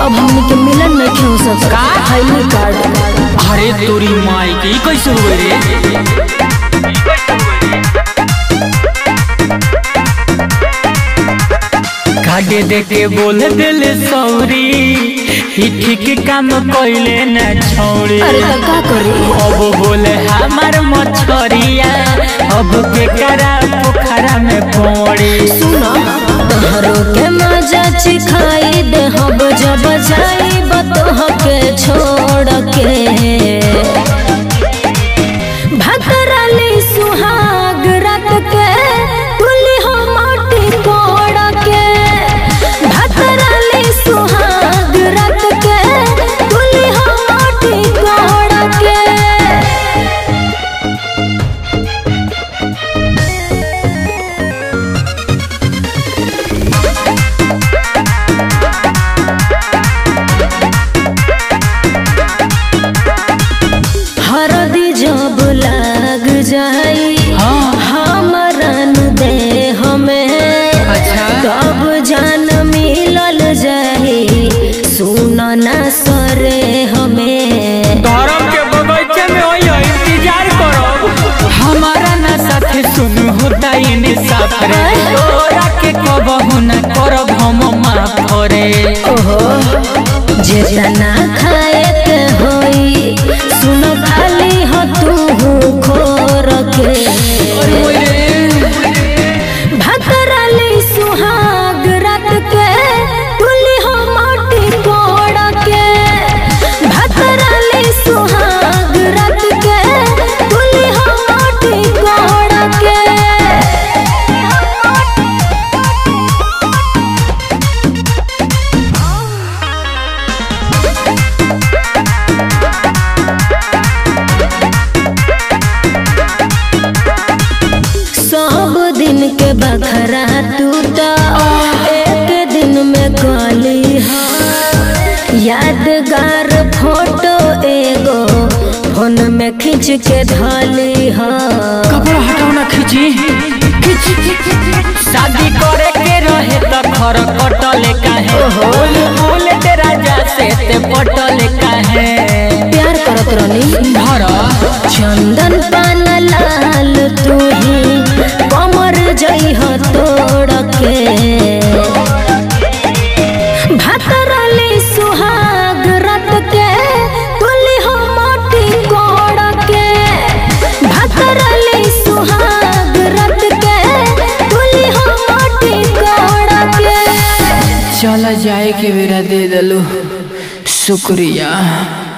अब हमनी के मिलन नहीं हो सकता का? हाईली कार्ड अरे तोरी माई के ई कैसे हुए रे काटे दे के बोल दिल सौरी ही ठीक काम कइले ना छौरी अरे तो का करी अब बोले हमार मछरिया अब के करा पोखरा में पड़ी सुनो तोहरो के मजा चिखाई दे हब जब जाई बतोह के छोड़ के भतरली सुहाग रात के तुली हो माटी कोड़ के भतरली सुहाग रात के तुली हो माटी कोड़ के हरदी जब लग जाई हाँ हमरन दे हमें अच्छा तब जान मिलल जाई सुन ना सरे हमें धर्म के बगीचे में होई है, इंतजार करो हमारा ना साथे सुन होता इन साफरे तोरा के कबहू ना करब हम माफ रे ओहो जेतना खाए के होई सुन खाली हो तू खोर के भतरली सुहाग रात के तुली हो माटी कोड़ के भतरली सुहाग रात के तुली हो माटी कोड़ के सब दिन के बखरा टूटा एक दिन में गली यादगार फोटो एगो फोन में खींच के धली हा कपड़ा हटाओ ना खींची शादी करे के रहे त घर कटले काहे बोल बोल तेरा जा से ते पटले काहे प्यार करत रहनी धर चंदन पान लाल तू ही कमर जई हो तोड़ के भतरली सुहाग रत के तुली हो मोटी कोड़ के भतरली सुहाग रत के तुली हो मोटी कोड़ के चला जाए के बेरा दे दलू शुक्रिया